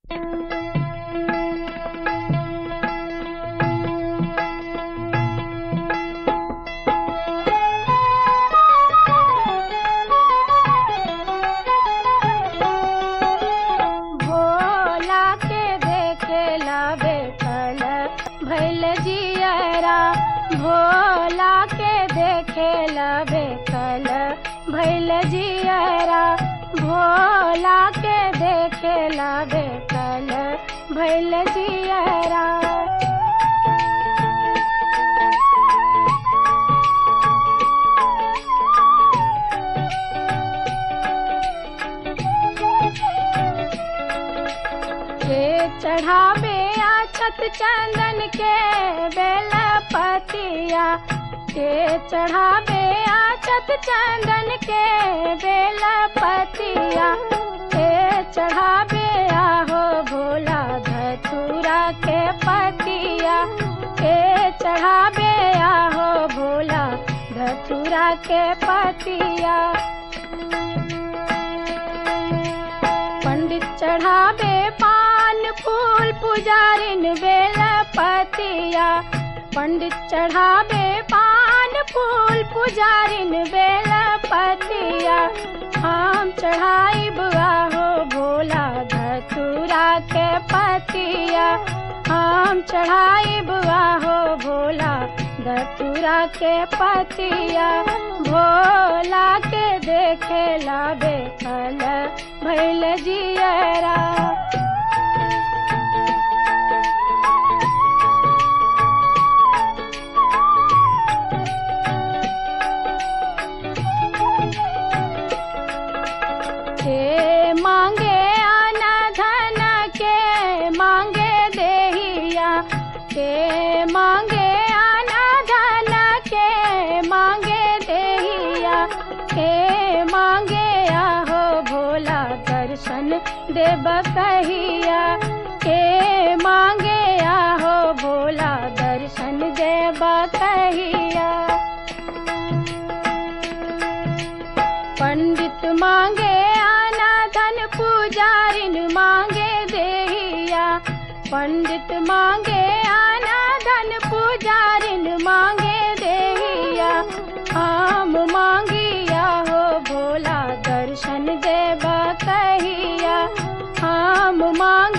भोला के देखेला बेकल भैल जियरा भोला के देखेला बेकल भैल जियरा भोला के देखेला बेकल भैल जियरा के चढ़ावे आछत चंदन के बेल पतिया के चढ़ावे आछत चंदन के बेल पतिया के चढ़ावे आहो भोला धतूरा के पतिया के चढ़ावे आहो भोला धतूरा के पतिया पंडित चढ़ावे पान फूल पुजारिन बेल पतिया पंडित चढ़ावे पान फूल पुजारिन बेल पतिया हम चढ़ाई बुआ हो भोला धतूरा के पतिया हम चढ़ाई बुआ हो भोला धतूरा के पतिया भोला के देखेला बेकल भैल जियरा के मांगे आना धन के मांगे देहिया के मांगे आना धन के मांगे देहिया के मांगे आहो भोला दर्शन देव कहिया के मांगे आहो भोला दर्शन देव कहिया पंडित मांगे आना धन पुजारिन मांगे देहिया पंडित मांगे आना धन पुजारिन मांगे देहिया हम मांगिया हो भोला दर्शन देवा कहिया हम मांग